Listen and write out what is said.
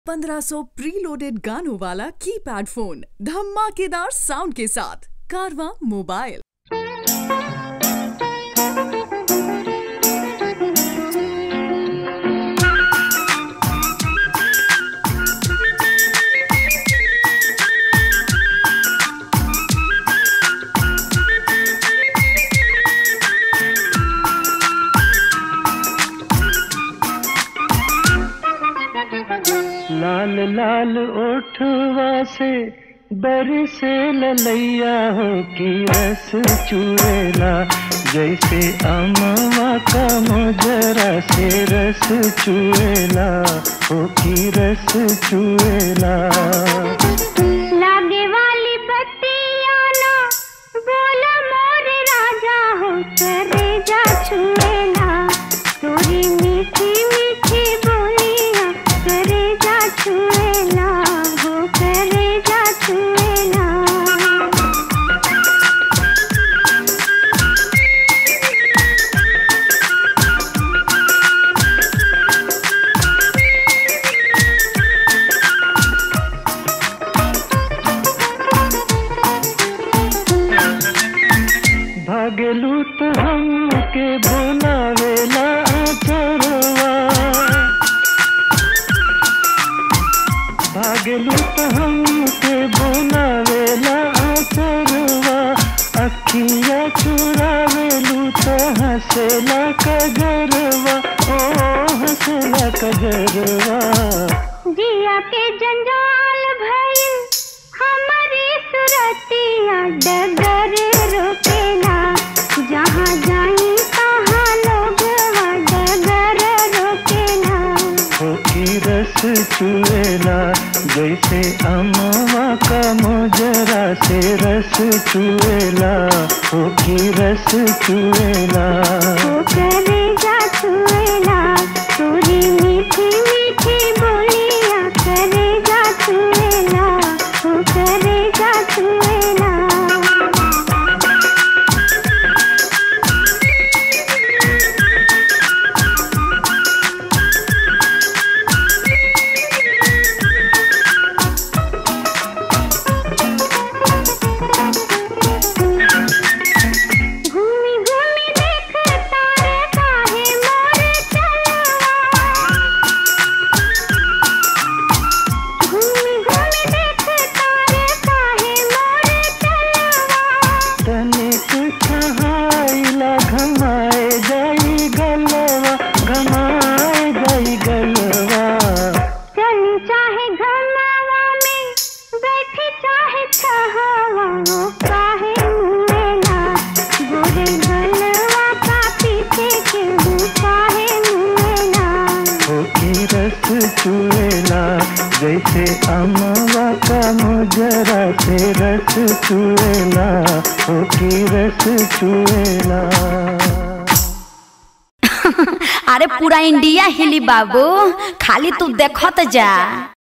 1500 preloaded गानों वाला keypad phone धमाकेदार साउंड के साथ कारवा मोबाइल लाल लाल ओठवा से बरसे ललैया हो की रस चुएला जैसे अमवा का मोजरा से रस चुएला हो की रस चुएला लागे वाली बत्तियाँ ना बोला मोर राजा हो करे जा छुएला तोरी मीठी मीठी बोलियाँ करे जा छुएला हो करे जा छुएला भागलू तो हमके बोलावेला चरवा भागलू तो हमके बोलावेला चरवा अखिया चुरावेलू तो हंसेला कजरवा ओ हंसेला कजरवा जिया के जंजाल भइल हमारी सुरतिया डगर रोकेला जहाँ जाई तहाँ लोग डगर रोकेला हो की रस चुएला जैसे अमवा का मोजरा से रस चुएला हो की रस चुएला वो करेगा छुएला तोरी मीठी मीठी बोलिया करेगा छुएला वो करेगा छुएला घूमी घूमी देख तारे काहे मोर चलवा घूमी घूमी देख तारे काहे मोर चलवा तनिक छहाइला घमाए जाई गलवा घमाए जाई गलवा चली चाहे घरनावा में बैठी चाहे छहावा वो काहे मुएला गोरे गलवा का पीछे के काहे मुएला हो की रस चुएला जैसे अमवा का मोजरा से रस चुएला हो की रस चुएला अरे पूरा इंडिया हिली बाबू खाली तू देखत जा